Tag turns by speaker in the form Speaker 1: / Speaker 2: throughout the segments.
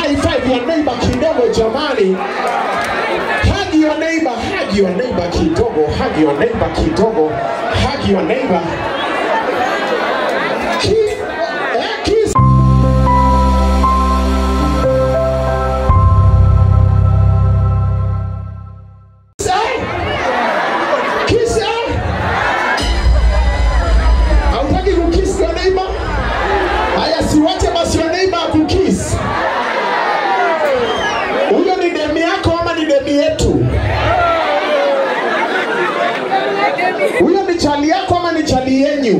Speaker 1: high five ya neighbor kidogo jamani. Hug your neighbor, hug your neighbor kidogo, hug your neighbor kidogo, hug your neighbor. Ki- eh, kiss. Kiss, eh? Hautaki kukiss your neighbor? Haya, siwache basi your neighbor akukiss. Huyo ni demi yako ama ni demi yetu? Huyo ni chali yako ama ni chali yenyu?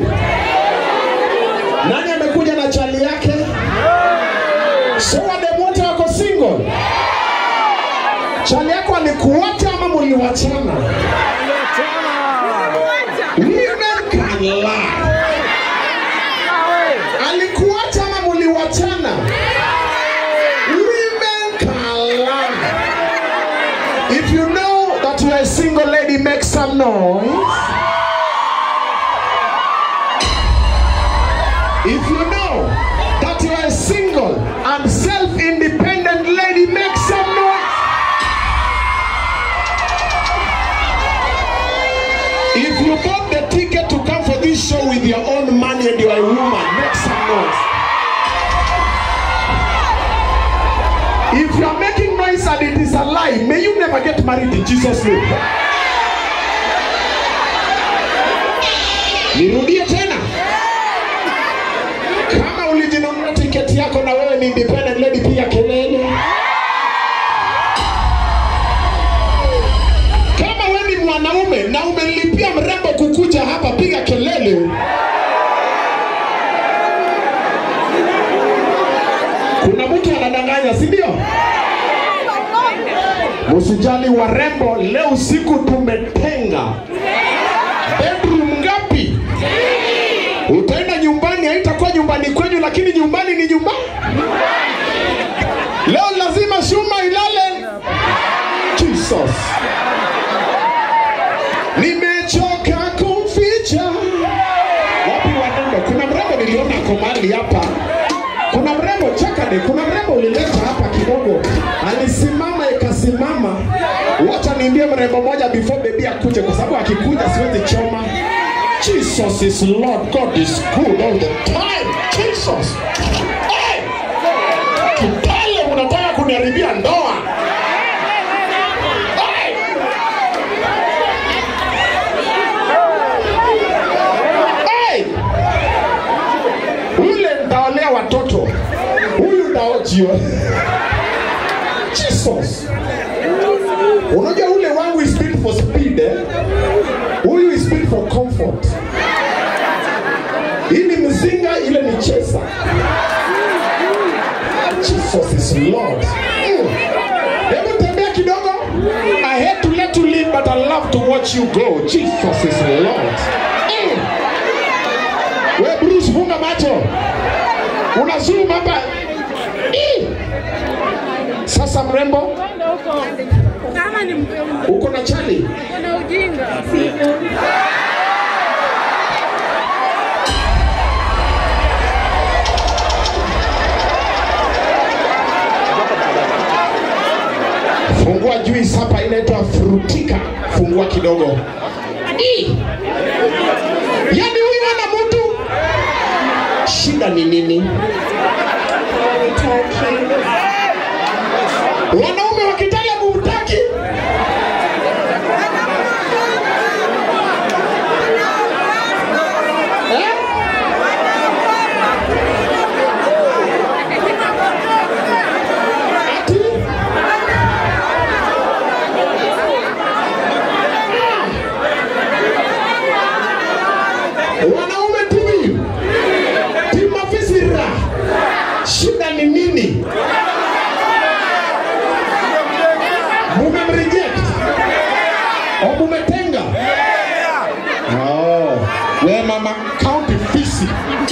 Speaker 1: Nani amekuja na chali yake? So wademu wote wako single? Chali yako alikuacha ama muliwachana? Women can lie. Alikuacha ama muliwachana? Women can lie. If you know that you are a single lady, make some noise. If you know that you are a single and self-independent lady, make some noise. If you bought the ticket to come for this show with your own money and you are a woman, make some noise. If you are making noise and it is a lie, may you never get married in Jesus' name. Nirudie tena. Kama ulijinunua tiketi yako na wewe ni independent lady, piga kelele. Kama wewe ni mwanaume na umelipia mrembo kukuja hapa, piga kelele. Kuna mtu anadanganya, si ndio? Msijali warembo, leo usiku tumetenga bedroom ngapi? Utaenda nyumbani, haitakuwa nyumbani kwenyu, lakini nyumbani ni nyumbani. Leo lazima shuma ilale. Jesus. Nimechoka kumficha. Wapi warembo? Kuna mrembo niliona ako mahali hapa. Kuna mrembo chakade, kuna mrembo ulileta hapa kidogo, alisimama ikasimama. Wacha niambie mrembo moja before baby akuje, kwa sababu akikuja siwezi choma. Jesus is Lord, God is good all the time. Jesus. Hey! Kipale unataka kuniharibia ndoa. Hey! Hey! Ule ndaolea watoto. Huyu ndaojiwa. Jesus. Unajua ule wangu is built for speed eh? Huyu is built for comfort. Hii ni mzinga, ile ni chesa. Jesus is Lord. Mm. Hebu tembea kidogo. I hate to let you live but I love to watch you go. Jesus is Lord. Mm. We Bruce, funga macho. Una zoom hapa. Ih. Sasa mrembo,
Speaker 2: Kama ni mpembe,
Speaker 1: uko na chali?
Speaker 2: kuna ujinga.
Speaker 1: Fungua juice hapa inaitwa frutika. Fungua kidogo. Ih. Yaani huyu ana mtu. Shida ni nini? Wanaume wa Kitale mumtaki? Eh? Ati? Wanaume timu timu afisira, shida ni nini? Mumemreject au mumetenga? Oh, we mama county fisi.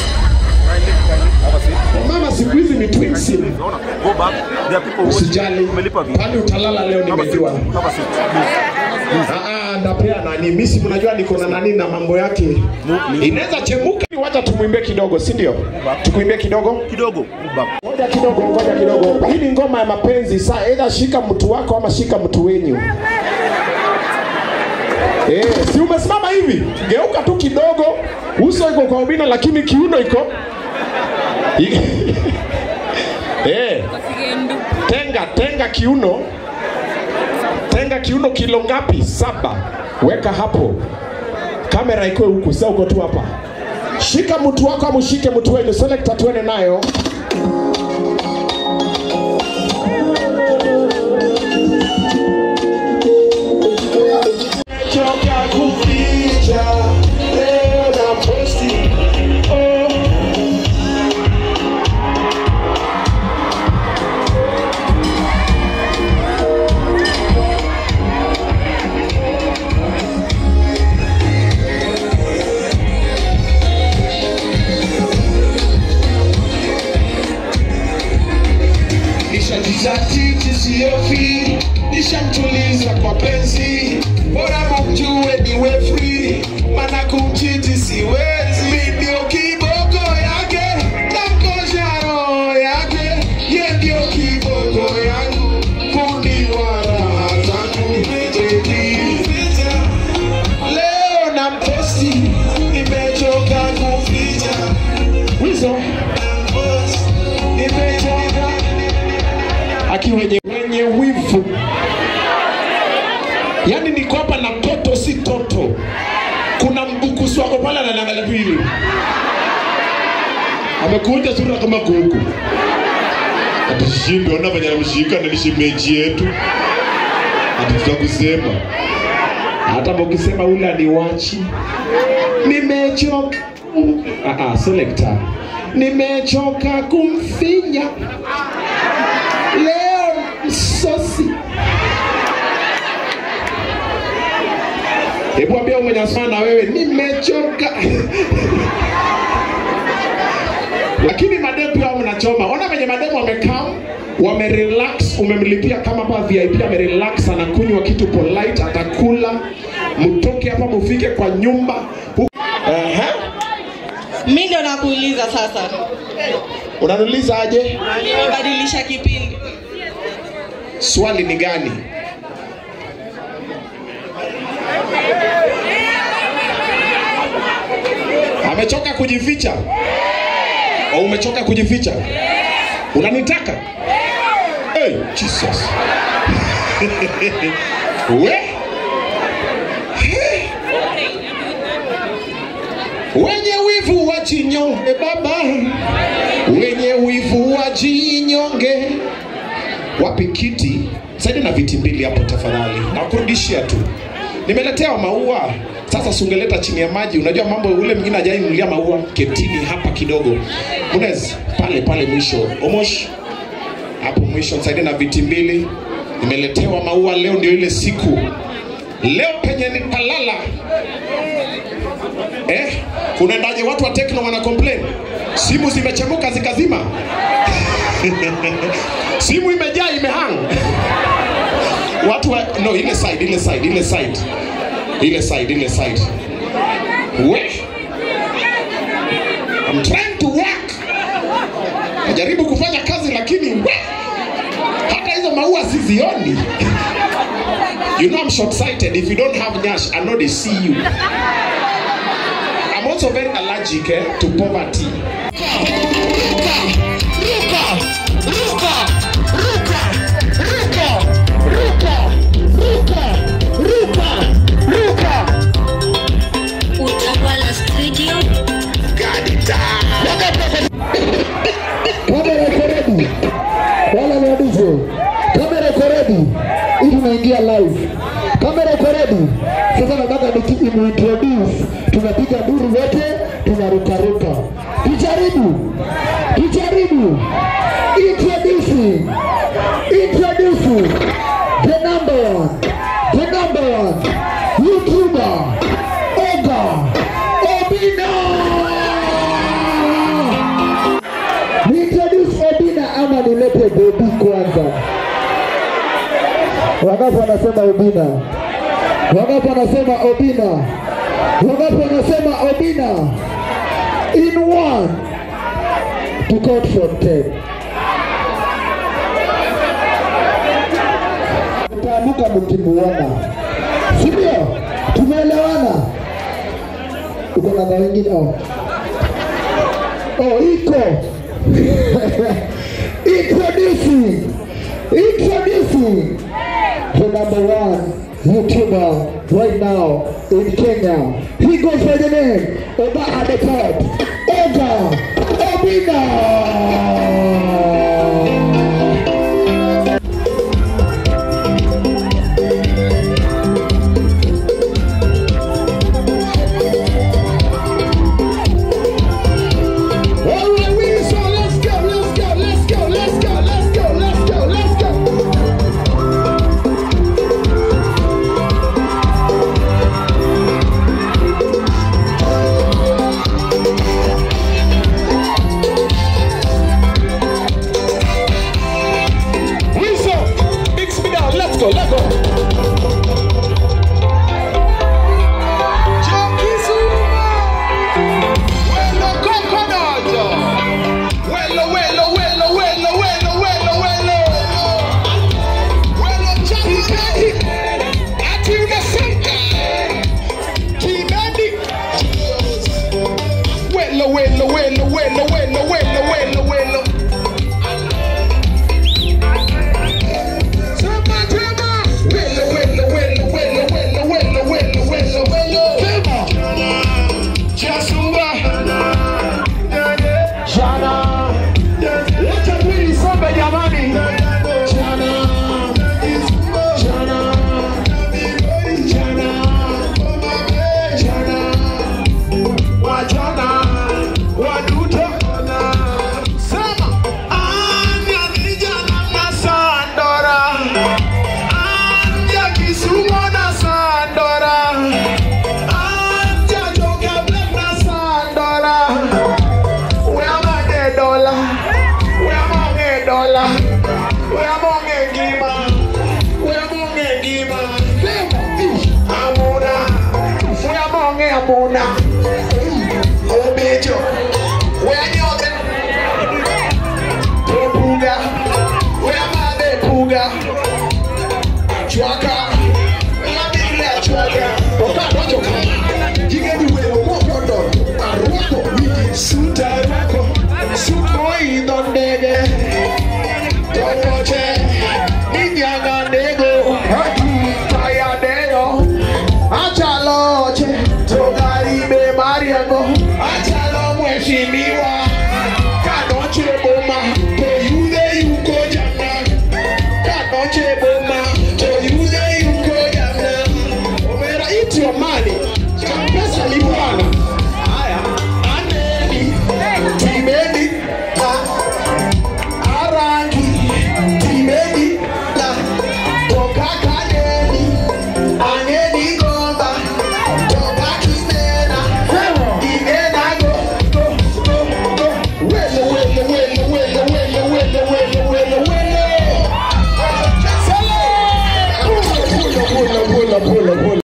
Speaker 1: Mama siku hizi ni twin sim.
Speaker 3: Go back. There are people watching.
Speaker 1: Usijali,
Speaker 3: Umelipa vipi?
Speaker 1: pale utalala leo
Speaker 3: Have a seat.
Speaker 1: nimejua.
Speaker 3: Have a seat. Please.
Speaker 1: Ah, ah, ndapea nani misi mnajua niko na nani na mambo yake inaweza chemuka wacha tumwimbie kidogo si ndio tukuimbie kidogo
Speaker 3: kidogo
Speaker 1: ngoja kidogo ngoja kidogo hii ni ngoma ya mapenzi saa either shika mtu wako ama shika mtu wenyu Eh, si umesimama hivi geuka tu kidogo uso iko kwa ubina lakini kiuno iko eh, tenga tenga kiuno tenga kiuno kilo ngapi saba weka hapo kamera iko huku sasa uko tu hapa shika mtu wako ama ushike mtu wenu selekta tuende nayo Choka kuficha leo na posti oh. nishajizatiti siofi nishamtuliza kwa penzi bora mumjue niwe free mana kumchiti siwezi Mi ndio kiboko yake namkosha roho yake ye ndio kiboko yangu fundi wa raha zangu Baby, leo na mposti nimechoka kuficha wizo nimechoka aki wenye, wenye wivu yaani niko hapa na toto si toto kuna mbukusu wako pale ananiangalia tu hivi amekuja sura kama kuku atishimbe ona venye anamshika na ni shemeji yetu ati tutakusema hata mukisema ule aniwachi nimechoka ah, ah, selector nimechoka kumfinya leo msosi hebu ambia mwenye asema na wewe nimechoka lakini mademu pia wao mnachoma ona venye mademu wamekaa wamerelax umemlipia kama hapa vip amerelax anakunywa kitu polite atakula mtoke hapa mufike kwa nyumba Hu- Ehe.
Speaker 4: mi ndio nakuuliza sasa
Speaker 1: unaniuliza aje
Speaker 4: badilisha kipindi
Speaker 1: swali ni gani amechoka kujificha au umechoka kujificha unanitaka hey, jesus we wenye wivu wajinyonge baba wenye wivu wajinyonge wapi kiti saidi na viti mbili hapo tafadhali nakurudishia tu nimeletewa maua sasa sungeleta chini ya maji unajua mambo ule mwingine ajainulia maua ketini hapa kidogo munez pale pale mwisho omosh hapo mwisho saidi na viti mbili nimeletewa maua leo ndio ile siku leo penye ni palala eh kunaendaje watu wa tekno wana complain simu zimechemuka zikazima simu imejaa imehang watu wa, no ile side ile side ile side ile side ile side we I'm trying to work najaribu kufanya kazi lakini we hata hizo maua sizioni you know I'm short sighted if you don't have nyash I know they see you I'm also very allergic eh, to poverty
Speaker 5: Utawala Studio.
Speaker 6: kamera iko ready, wala ni waduzo, kamera iko ready, hii tunaingia live. Kamera iko ready. Sasa nataka nikiintroduce, tunapiga duru wote, tunarukaruka. Tujaribu, tujaribu. Introducing, introducing the number one, the number one YouTuber, Oga Obina. Niintroduce Obina ama nilete Bobi kwanza? Wangapi wanasema Obina? Wangapi wanasema Obina? Wangapi wanasema Obina? In one to count from ten. Mtaamuka mkimuona, si ndio? Tumeelewana? Uko na na wengine? Oh, oh iko introducing introducing the number one YouTuber right now in Kenya. He goes by the name Oba at the top. Oga Obina. All right, we so let's go, let's go, let's go, let's go, let's go, let's go, let's go.
Speaker 1: Wilson, mix me down. Let's go, let's go. Wello, coconut. Wello, wello, wello, wello, wello, wello, wello. Wello, Jackie, Jackie. Ati unasema. Kimani. Wello, wello, wello, wello, wello, wello, wello, wello. Sema, sema. Wello, wello, wello, wello, wello, wello, wello, wello, wello. Sema. Jasumba. Jana. Wacha mwili sombe jamani. Jana. Jana. Jana. Jana. Wajana. Waduto. Sema. Anya vijana na Sandora. Anja Kisumu na Sandora. Anja Joka Black na Sandora. Where am I the dollar? Where am I the dollar? Where am I the gima? Where am I the gima? Amuna. Where am I the Amuna? Obejo. Where nyote? Puga. Where am I the Puga? Chwaka. Lamile chwaka. Oka dojo kama. Jigeni welo moko dodo. Arwako wigi suta arwako. Suko idho ndege. Tomoche.